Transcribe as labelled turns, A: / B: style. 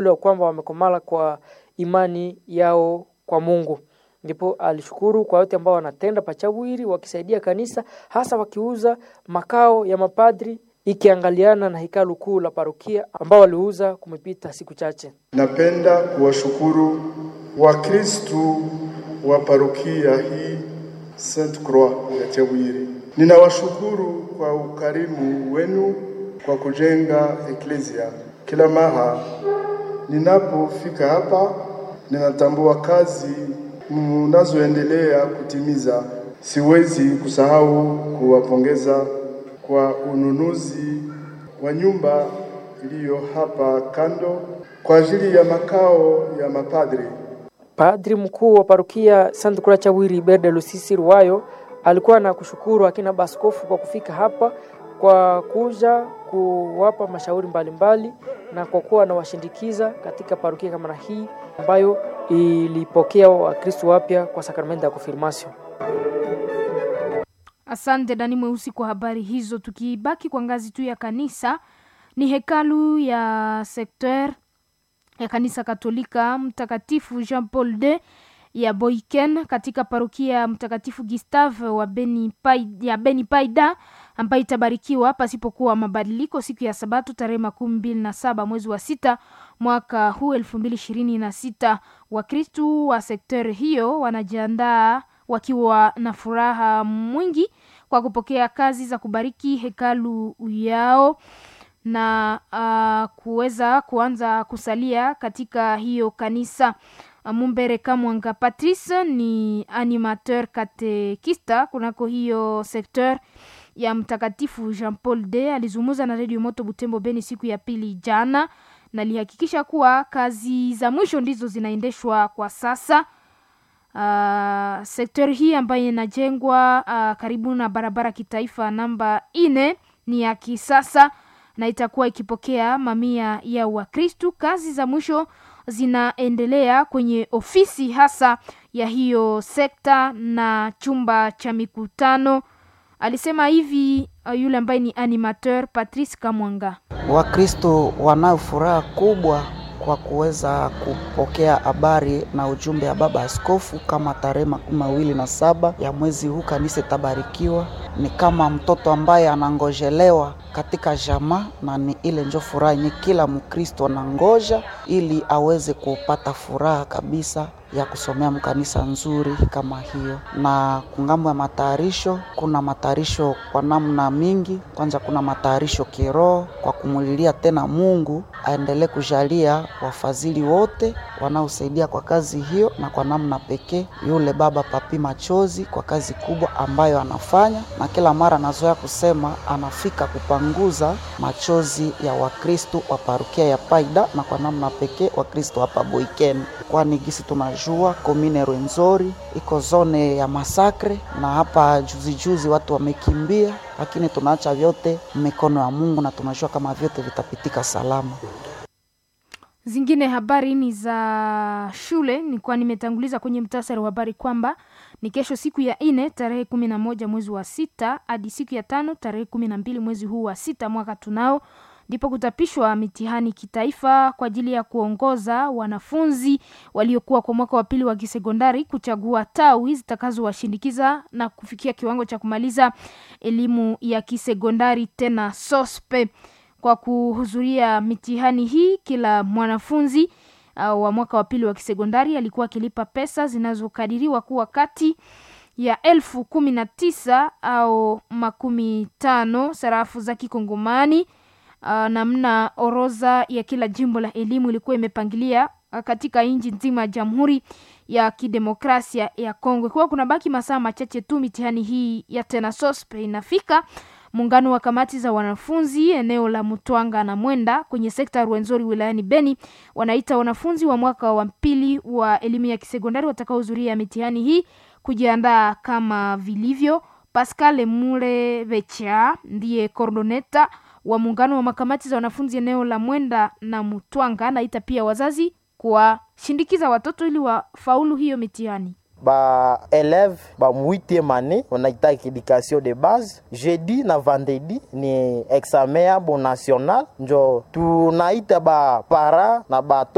A: kwamba wamekomala kwa imani yao kwa Mungu. Ndipo alishukuru kwa wote ambao wanatenda pachawiri wakisaidia kanisa, hasa wakiuza makao ya mapadri ikiangaliana na hekalu kuu la parokia ambao waliuza kumepita siku chache.
B: Napenda kuwashukuru Wakristu wa parokia hii Saint Croix ya Chawiri. Ninawashukuru kwa ukarimu wenu kwa kujenga eklesia. Kila mara ninapofika hapa, ninatambua kazi mnazoendelea kutimiza. Siwezi kusahau kuwapongeza kwa ununuzi wa nyumba iliyo hapa kando kwa ajili ya makao ya mapadri.
A: Padri mkuu wa parokia Saint Croix Chawiri Berde Lusisi Ruwayo alikuwa na kushukuru akina baskofu kwa kufika hapa kwa kuja kuwapa mashauri mbalimbali mbali, na kwa kuwa anawashindikiza katika parokia kama na hii ambayo ilipokea Wakristo wapya kwa sakramenti ya konfirmasio.
C: Asante Dani Mweusi kwa habari hizo. Tukibaki kwa ngazi tu ya kanisa, ni hekalu ya sekter ya kanisa Katolika Mtakatifu Jean Paul II ya Boiken katika parokia Mtakatifu Gustave wa Beni Paida, ya Beni Paida ambayo itabarikiwa pasipokuwa mabadiliko siku ya Sabato tarehe makumi mbili na saba mwezi wa sita mwaka huu elfu mbili ishirini na sita. Wakristu wa sekter hiyo wanajiandaa wakiwa na furaha mwingi kwa kupokea kazi za kubariki hekalu yao na uh, kuweza kuanza kusalia katika hiyo kanisa. Mumbere Kamwanga Patrice ni animateur katekista kunako hiyo sekteur ya Mtakatifu Jean Paul II. Alizungumza na Radio Moto Butembo Beni siku ya pili jana, na alihakikisha kuwa kazi za mwisho ndizo zinaendeshwa kwa sasa. Uh, sekta hii ambayo inajengwa uh, karibu na barabara kitaifa namba ine ni ya kisasa na itakuwa ikipokea mamia ya Wakristu. Kazi za mwisho zinaendelea kwenye ofisi hasa ya hiyo sekta na chumba cha mikutano. Alisema hivi uh, yule ambaye ni animateur Patrice Kamwanga.
D: Wakristo wanayo furaha kubwa kwa kuweza kupokea habari na ujumbe ya baba askofu kama tarehe makumi mawili na saba ya mwezi huu kanisa itabarikiwa. Ni kama mtoto ambaye anangojelewa katika jamaa, na ni ile njo furaha yenye kila Mkristo anangoja ili aweze kupata furaha kabisa ya kusomea mkanisa nzuri kama hiyo. Na kungambo ya matayarisho, kuna matayarisho kwa namna mingi. Kwanza kuna matayarisho kiroho kwa kumulilia tena Mungu aendelee kujalia wafadhili wote wanaosaidia kwa kazi hiyo, na kwa namna pekee yule baba Papi Machozi kwa kazi kubwa ambayo anafanya, na kila mara anazoea kusema anafika kupanguza machozi ya Wakristo wa parukia ya Paida, na kwa namna pekee Wakristo hapa Boiken, kwani gisi tunajua komine Rwenzori iko zone ya masakre, na hapa juzi juzi watu wamekimbia, lakini tunaacha vyote mikono ya Mungu na tunajua kama vyote vitapitika salama.
C: Zingine habari ni za shule, nilikuwa nimetanguliza kwenye mtasari wa habari kwamba ni kesho siku ya ine tarehe kumi na moja mwezi wa sita hadi siku ya tano tarehe kumi na mbili mwezi huu wa sita mwaka tunao ndipo kutapishwa mitihani kitaifa kwa ajili ya kuongoza wanafunzi waliokuwa kwa mwaka wa pili wa kisekondari kuchagua tawi zitakazowashindikiza na kufikia kiwango cha kumaliza elimu ya kisekondari tena sospe kwa kuhudhuria mitihani hii kila mwanafunzi uh, wa mwaka wa pili wa kisekondari alikuwa akilipa pesa zinazokadiriwa kuwa kati ya elfu kumi na tisa au makumi tano sarafu za kikongomani uh, namna orodha ya kila jimbo la elimu ilikuwa imepangilia uh, katika nchi nzima ya jamhuri ya kidemokrasia ya kongo ikiwa kuna baki masaa machache tu mitihani hii ya tena sospe inafika muungano wa kamati za wanafunzi eneo la Mutwanga na Mwenda kwenye sekta ya Rwenzori wilayani Beni wanaita wanafunzi wa mwaka wa pili wa elimu ya kisekondari watakaohudhuria mitihani hii kujiandaa kama vilivyo. Pascal Mule Vecha ndiye kordoneta wa muungano wa makamati za wanafunzi eneo la Mwenda na Mutwanga, anaita pia wazazi kuwashindikiza watoto ili wafaulu hiyo mitihani
E: ba élève ba 8e année wanaita education de base jeudi na vendredi ni examen yabo national njo tunaita ba para na ba